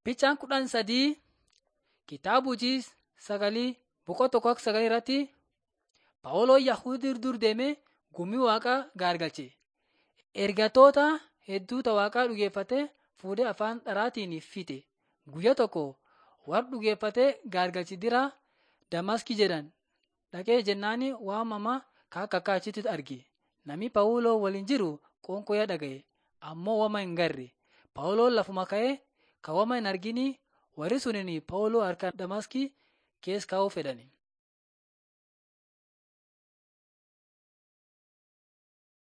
Fiichaan kudhan sadii kitaaba hojii sagalii boqonnaa tokko sagalii irratti Phaawulos Yahudii dur deemee gumii waaqaa gaargalche. Ergatoota hedduuta waaqaa dhugeeffatee fuudhee afaan dharaatiin fixe. Guyyaa tokko warra dhugeeffatee gaargalche bira Damaasqii jedhan dhaqee jennaan waan hamaa akka akka achitti arge. Namni Phaawulos waliin jiru qoonqoo dhaga'e ammoo wama hin garre. Phaawulos lafuma ka'ee kan wama hin argini warri suniin Phaawulos harka Damaasqii keessa kaa'uu fedhan.